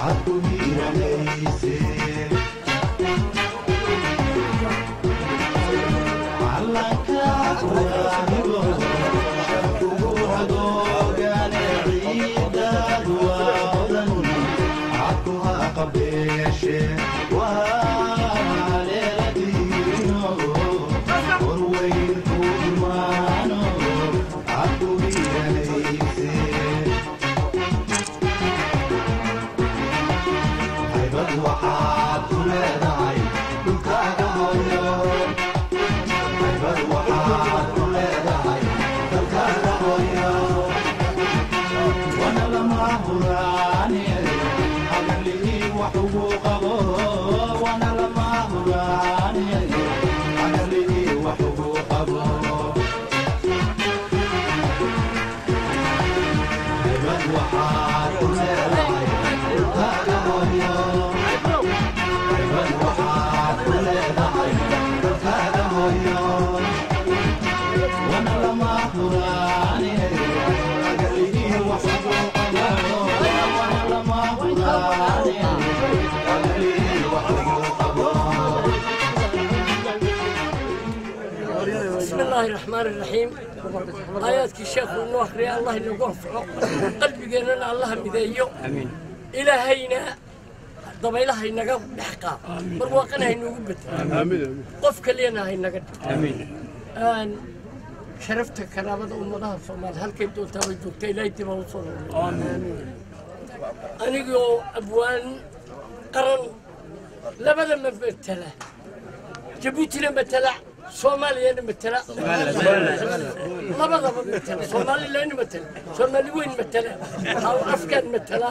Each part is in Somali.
بسم الله الرحمن الرحيم آياتك الشيخ والنوخري الله اللي وفقه قلبي قلنا الله مذيو امين إلهينا ضبيلها ينقى بحقا برواقنا ينقى بت آمين قف كلينا ينقى امين آن شرفت كرامة أمضاها الصومال هل كنت توجهت إلي تبا وصول آمين أنيقو أبوان قرن لبدا من بتلا جبوتي لما تلا soomaaliya matala labadaba matala soomalilan matala soomaali weyn matala afkaan matala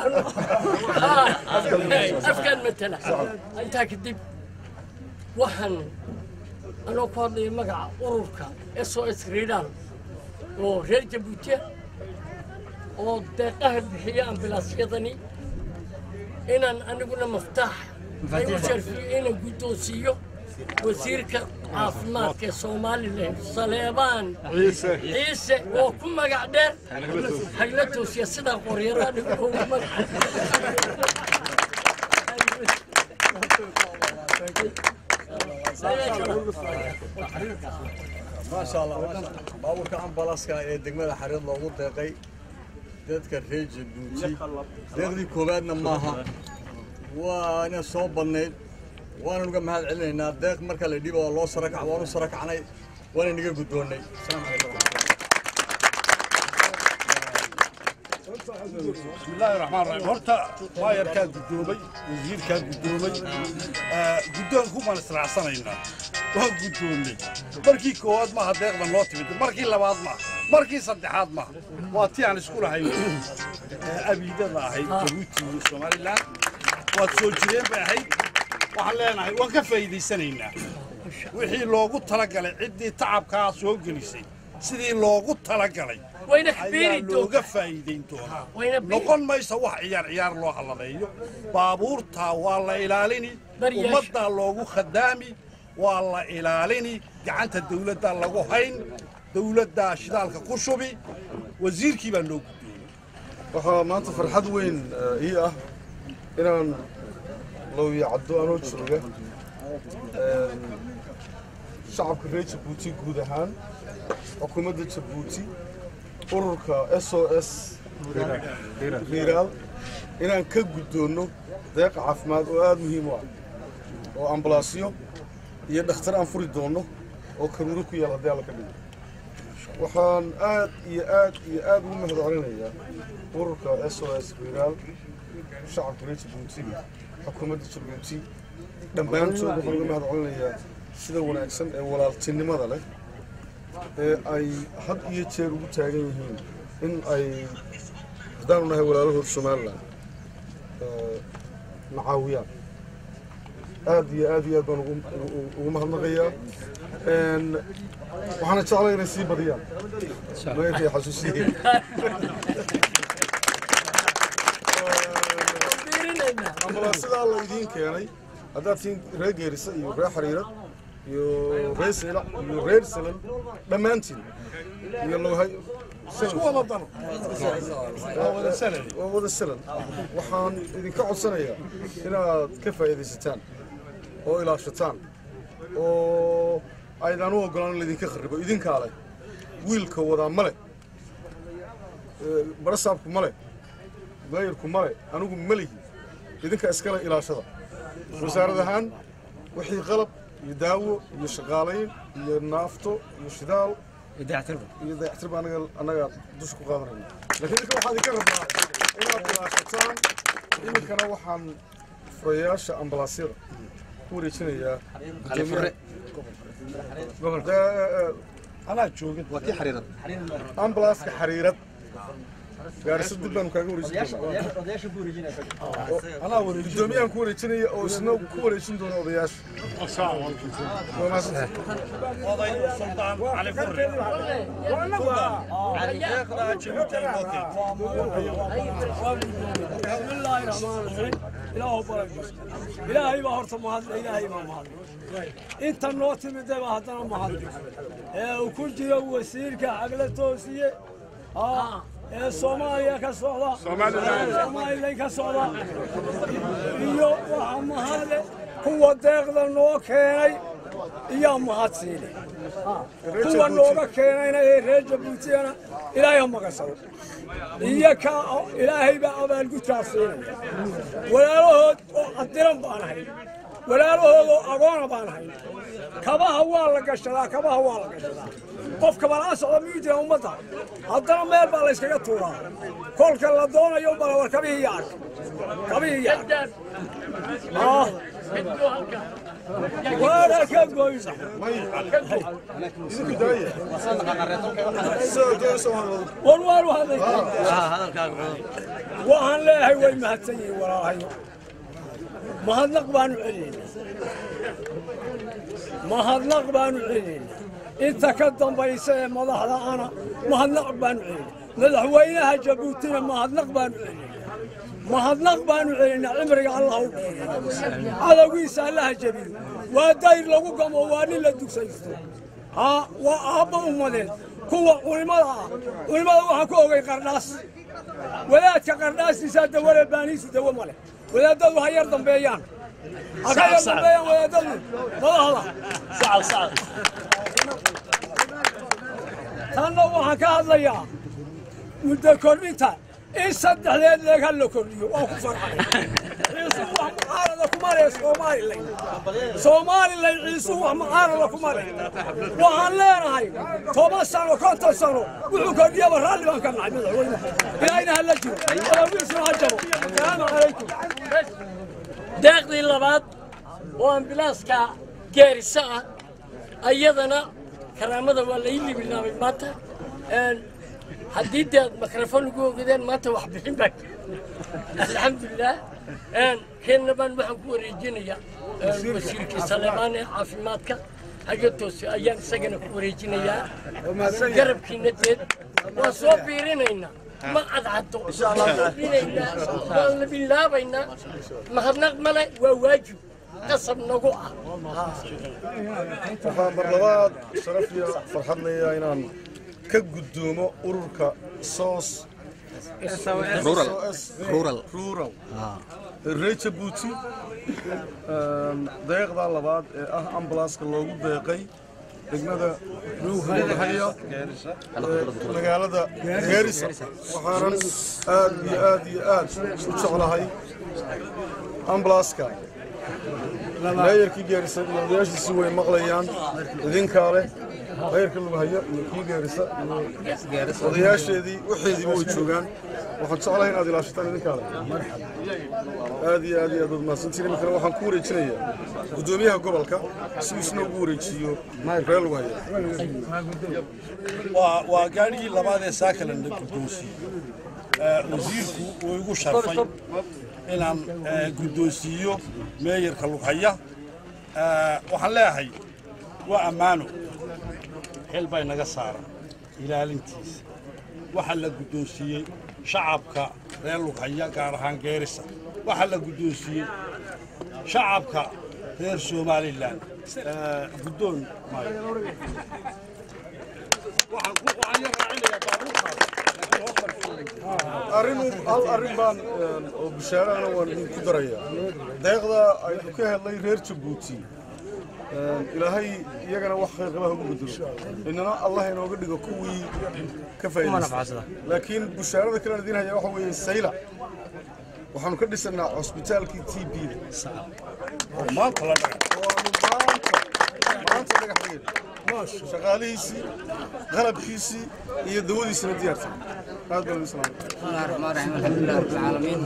afkaan matala intaa kadib waxaan anoo ku hadlaya magaca ururka s o s riidal oo reer jabuutiya oo deeqaha bixiya ambilaasyadani inaan aniguna maftaax ay u sharfiyo inaan guddoonsiiyo wasiirka caafimaadka ee somalilan saleebaan ciise oo ku magac dheer hagla toosiya sidaa qoryara dhigooga magaca maasha allah maasha allah baabuurka ambalaska ee degmada xariir loogu deeqay dadka reer jabuuti deeqdii koowaadna maaha waana soo badnayd waana uga mahad celinaynaa deeq marka la dhibo waa loo sarakac waanu sarakacnay waana naga guddoonnay asalaamu calaykum بسم الله الرحمن الرحيم هرتا واير كان قدومي وزير كان قدومي قدوم كوما نسرع سنينا وهو قدومي مركي كواد ما هديق من لوتي مركي لباد ما مركي صدحات ما واتي عن سكول هاي أبي ده هاي جبوتي وسومالي لان واتسوجرين بهاي waxaan leenahay waan ka faa'iidaysanaynaa wixii loogu talagalay ciddii tacabkaa soo gelisay sidii loogu talagalay wayna ayaa xbiiri looga faa'iidayn doonaa wayna noqon maysa wax ciyaar ciyaar loo haladeeyo baabuurtaa waa la ilaalini Baryaasha. ummaddaa loogu khadaami waa la ilaalini gacanta dawladdaa lagu hayn dawladdaa shidaalka ku shubi wasiirkii baa loo guddoonay waxaa maanta farxad weyn eh, ii ah inaan lowya caddo anoo jooga Een, shacabka reer jabuuti guud ahaan xukuumadda jabuuti ururka s o s riiraal inaan ka guddoonno deeq caafimaad oo aada muhiim u ah oo ambalaasyo iyo dhakhtar aan furi doonno oo karuuro ku yaal haddii alla ka dhigo waxaan aad iyo aad iyo aad ugu mahad celinayaa ururka s o s riiraal shacabka reer jabuuti xukuumadda jabuuti dhammaantood waxaan uga mahad celinayaa sida wanaagsan ee walaaltinimada leh ee ay had iyo jeer ugu taagan yihiin in ay haddaanu nahay walaalahood somalilan ee, na caawiyaan aad iyo aad iyo aad baan ugu- ugu- ugu mahadnaqayaa Een, waxaana jeclay inay sii badiyaan mayrkay xasuusiyeen fiirinaynaa ambalaasidaa la idiin keenay haddaad tihiin reer geerisa iyo reer xariirad iyo reer seylac iyo reer salan dhammaantiin iyo lowhay waa wada salan waxaan idinka codsanayaa inaad ka faa'iidaysataan oo ilaashataan oo aydaan u ogolaan in laydinka kharibo idinkaa leh wiilka wadaa ma leh barasaabku ma leh maayarku ma leh anigu ma lihi idinka iskale ilaashada wasaarad ahaan wixii qalab iyo daawo iyo shaqaalayn iyo naafto iyo shidaal iyo dayactirba anaga annaga dusha ku qaadanayna laakiin idinka waxaa idinka rabnaa inaad ilaashataan iminkana waxaan furayaasha ambalaasyada ku wareejinayaa gudoomiyaha anaa joogin ambalaaska xariirad gaarisa dib baanu kaaga wareejin anaa wareejin gudoomiyahan ku wareejinaya oo isna ku wareejin doona odayaasha waa mahadsantahay oday suldaan cali furre bismillaahi raxmaani raxiim ilaahu barakis ilaahay baa horta mahadle ilaahay baa mahadle inta noo timidee baa haddana mahadle ee uu ku jiro wasiirka xagla toosiye aa ee soomaaliya ka socda somalilan ka socda iyo waxa mahadle kuwa deeqda noo keenay iyaa mahad siine kuwa nooga keenayna ee reer jabuutiyana ilaahay ha maqasado iyo ka ilaahay baa abaalgudkaa siinaya walaalahood oo adiran baan ahay walaalahood oo agoona baan ahay kabaha waa la gashadaa kabaha waa la gashadaa qofka balaa socda miyuu jira ummadda haddana meel baa layskaga tuuraa kolka la doonayo bala war kabihii iyo ark kabihii iyo ark ah waana ka goysa idinku daaya sida doonaysa waan wada war waan hadlay waxaan leeyahay way mahadsan yihiin walaalahayo mahadnaq baanu celinaynaa mahadnaq baanu celinaynaa inta ka dambaysa ee madaxda ana mahadnaq baanu celinaynaa madaxweynaha jabuutina mahadnaq baanu celinaynaa mahadnaq baanu celinaynaa cimriga allah u dheereeyo cadowgiisa allaha jabiyo waa dayr lagu gamo waa nin la dugsaysto haa waa aabba ummadeed kuwa culimada ah culimada waxaan ku ogay qardhaas wadaadka qardhaastiisaa dawale baanihiisu dawo ma leh wadaadadu ha yar dambeeyaan ha ka yar dambeeyaan wadaadadu madaxda tanna waxaan ka hadlayaa muddo kordhinta in saddexdeed leeg ha la kordhiyo waa ku farxay ciisu wax mucaarada kuma leh somalilan somalilan ciisu wax mucaarada kuma leh waxaan leenahay toban sano konton sano wuxuu kordhiyaba raalli baan ka nahay madaxweyne ilaahina ha la jiro alawiisuna ha jabo salaamu calaykum deeqdii labaad oo ambilaaska geerisa ah ayadana karaamada waa la ii libilaabay maanta haddii dee aad mikrofon ugu ogedeen maanta wax bixin baa alxamdulilah keenna baan waxaan ku wareejinayaa wasiirkii saleemaan ee caafimaadka haga toose ayaan isagana ku wareejinayaa garabkiina deed waan soo biirinaynaa ma cadcaddo waan biirinaynaa waan la bilaabaynaa mahadnaq male waa waajib qasab nagu ah waxaan mar labaad sharaf iyo farxad leeyahay inaan ka guddoomo ururka soos rural rural reer jabuuti deeqda labaad ee ah ambulanska loogu deeqay degmada haya magaalada geerisa waxaanan aad iyo aad iyo aad u jeclahay ambulanska maayarkii geerisa iyo odayaashiisi way maqlayaan idinkaa leh maayarka lagu hayo iyo kii geerisa iyo odayaasheedii waxeediiba way joogaan waxaan jeclahay inaad ilaashataan idinkaa leh aad iyo aad iyo aad baad mahadsantiin iminkana waxaan ku wareejinayaa guddoomiyaha gobolka si uu isna ugu wareejiyo reer lagu hayo waa waa gaadhigii labaad ee saakala la guddoonsiiyey wasiirku uu igu sharfay inaan guddoonsiiyo meeyarka lughaya waxaan leeyahay waa ammaano xil bay naga saaran ilaalintiisa waxaa la guddoonsiiyey shacabka reer lughaya gaar ahaan geerisa waxaa la guddoonsiiyey shacabka reer somalilan guddoon maayo waxaan ku waxaan yar raacinayaa baabuurkaas arrin hal arrin baan een, oo bishaarahana waan idinku daraya deeqda aynu ka helnay reer jabuuti een, ilaahay iyagana wax khayr ugu bedelo inana allah inooga dhigo kuwii ka faa'iidaysta laakiin bishaarada kale aan idiin hayaa waxa weeye sayla waxaanu ka dhisanaa cusbitaalkii t b da oo maanta la dhaga waanu maanta maanta dhagax dhigayna shaqaalihiisii qalabkiisii iyo dawadiisina diyaarsan aad baan idin salaamay بسم الله الرحمن الرحيم الحمد لله رب العالمين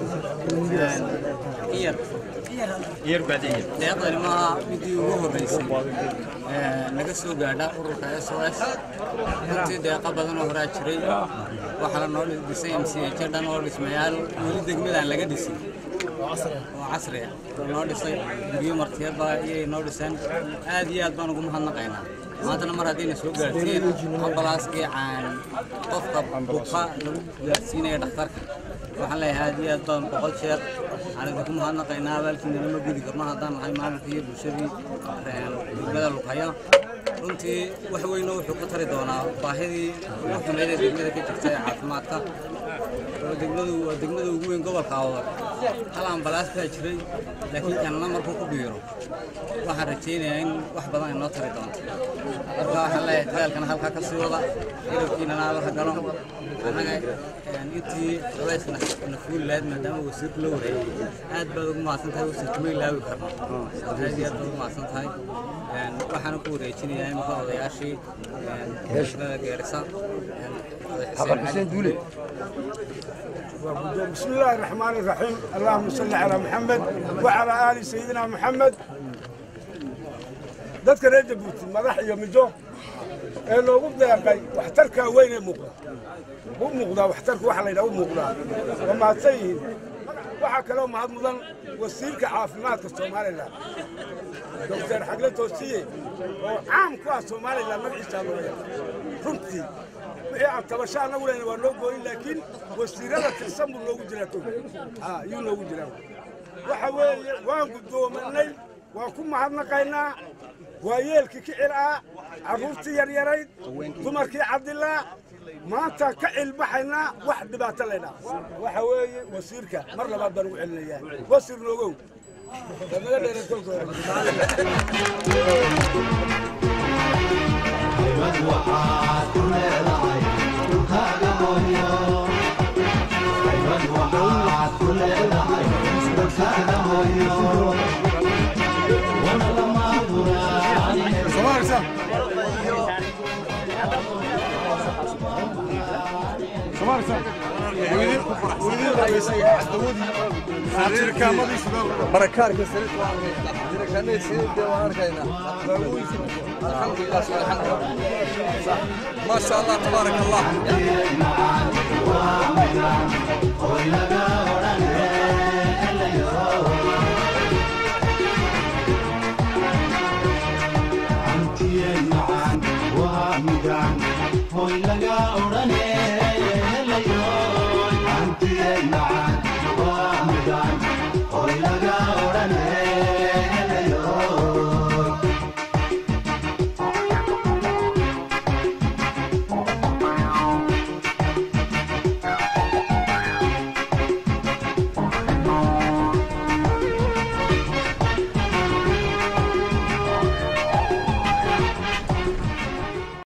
إير إير بعدين deeqdani maaha midii ugu horeysay Ee, naga soo gaadha ururka SOS runtii deeqa badan oo horaa jiray waxaa la noo dhisay MCH dhan oo dhismayaal weli degmadaan laga dhisin oo casri ah oo noo dhisay guryo martiyaba iyay noo dhiseen aad iyo aad baan ugu mahadnaqaynaa maantana mar haddayna soo gaarsiin ambalaaskii caan qofka buka lagu gaarsiinaya dhakhtarka waxaan leeyahay aad iyo aad baan boqol jeer aan idinku mahadnaqaynaa abaalkiina lama gudi karno haddaan nahay maalinka iyo bulshadii een, degmada lughayo runtii wax weynoo wuxuu ka tari doonaa baahidii ugu xumeyd ee degmada ka jirta ee caafimaadka oo degmadu waa degmada ugu weyn gobolka awdal hal ambalaas baa jiray laakiin kanna markuu ku biiro waxaan rajaynayaa in wax badan ay noo tari doonto marka waxaan leeyahay dadaalkana halkaa ka sii wada hilibkiinana alla galo annaga een, intii culayskana na fuuli lahayd maadaama wasiirku la wareegay aad baad ugu mahadsan tahay wasiirku ma ilaawi karno aad iyo aad baad ugu mahadsan tahay Een, waxaana ku wareejinayaa imika odayaashii een, degmada geerisa een, oday xuseen cali. بسم الله الرحمن الرحيم اللهم صل على محمد وعلى آل سيدنا محمد dadka reer jabuuti madax iyo mijo ee loogu deeqay waxtarka weyn ee muuqda u muuqdaa waxtarka waxa la yidhaha u muuqdaa waa mahadsan yihiin waxaa kaloo mahad mudan wasiirka caafimaadka somalilan doctor xagle toosiye oo caam ku ah somalilan magaciisaa loo yaqaan runtii wixii aan tabasho annagu lehna waa noo gooyin laakiin wasiirada tirsan buu noogu jiraa tog Ah, yuu noogu jiraa waxa weeye waan guddoomanay waan ku mahadnaqaynaa waa yeelkii kicil ah carruurtii yaryarayd dumarkii cabdilaa maanta ka cilbaxaynaa wax dhibaato laydhaa waxa weeye wasiirka mar labaad baan ugu celinayaa wasiir noogow damaga dheere kolka hore barakaarka saliid waan arkaynaa jirakaanay saliidda waan arkaynaa alxamdulilah subxaana ما شاء الله تبارك الله